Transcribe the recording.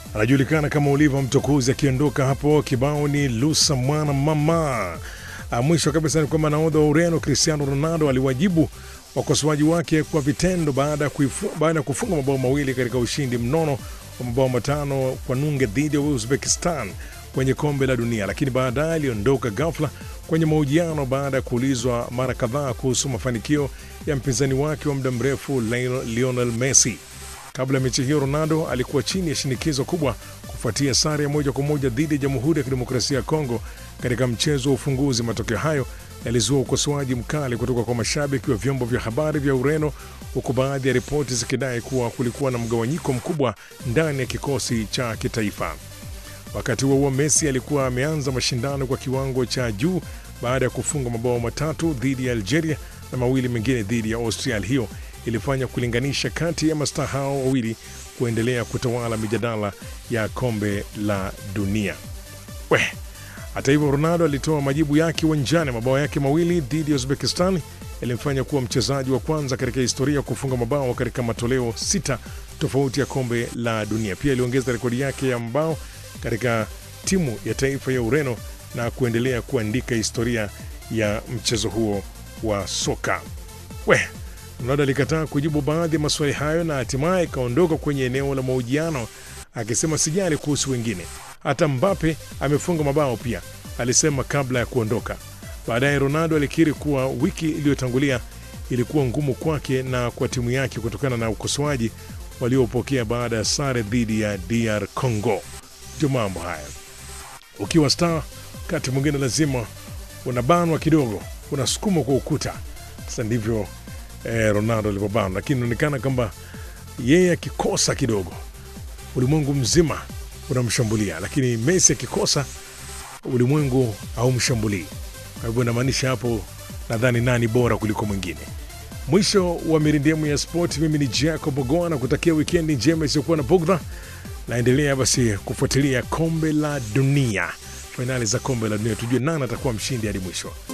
anajulikana kama Oliva Mtokuzi akiondoka hapo. Kibao ni Lusa mwana mama. Ah, Mwisho kabisa ni kwamba nahodha wa Ureno Cristiano Ronaldo aliwajibu wakosoaji wake kwa vitendo baada ya kuifu- baada ya kufunga mabao mawili katika ushindi mnono wa mabao matano kwa nunge dhidi ya Uzbekistan kwenye kombe la dunia, lakini baadaye aliondoka ghafla kwenye mahojiano baada ya kuulizwa mara kadhaa kuhusu mafanikio ya mpinzani wake wa muda mrefu Lionel Lionel Messi. Kabla ya mechi hiyo, Ronaldo alikuwa chini ya shinikizo kubwa kufuatia sare ya moja kwa moja dhidi ya Jamhuri ya Kidemokrasia ya Kongo katika mchezo wa ufunguzi. Matokeo hayo yalizua ukosoaji mkali kutoka kwa mashabiki wa vyombo vya habari vya Ureno, huku baadhi ya ripoti zikidai kuwa kulikuwa na mgawanyiko mkubwa ndani ya kikosi cha kitaifa. Wakati huo huo, Messi alikuwa ameanza mashindano kwa kiwango cha juu baada ya kufunga mabao matatu dhidi ya Algeria na mawili mengine dhidi ya Austria. Hali hiyo ilifanya kulinganisha kati ya mastaa hao wawili kuendelea kutawala mijadala ya kombe la dunia. We, hata hivyo Ronaldo alitoa majibu yake uwanjani. Mabao yake mawili dhidi ya Uzbekistan yalimfanya kuwa mchezaji wa kwanza katika historia kufunga mabao katika matoleo sita tofauti ya kombe la dunia. Pia aliongeza rekodi yake ya mabao katika timu ya taifa ya Ureno na kuendelea kuandika historia ya mchezo huo wa soka. We, Ronaldo alikataa kujibu baadhi ya maswali hayo na hatimaye ikaondoka kwenye eneo la mahojiano akisema sijali kuhusu wengine, hata Mbappe amefunga mabao pia, alisema kabla ya kuondoka. Baadaye Ronaldo alikiri kuwa wiki iliyotangulia ilikuwa ngumu kwake na kwa timu yake kutokana na ukosoaji waliopokea baada ya sare dhidi ya DR Congo. Ndio mambo haya, ukiwa star wakati mwingine lazima unabanwa kidogo, unasukumwa kwa ukuta. Sasa ndivyo eh, Ronaldo alivyobanwa, lakini inaonekana kwamba yeye akikosa kidogo ulimwengu mzima unamshambulia, lakini Messi akikosa ulimwengu haumshambulii. Kwa hivyo inamaanisha hapo, nadhani nani bora kuliko mwingine. Mwisho wa mirindemu ya sport, mimi ni Jacob Ogoa na kutakia wikendi njema isiyokuwa na bugdha. Naendelea basi kufuatilia kombe la dunia, fainali za kombe la dunia, tujue nani atakuwa mshindi hadi mwisho.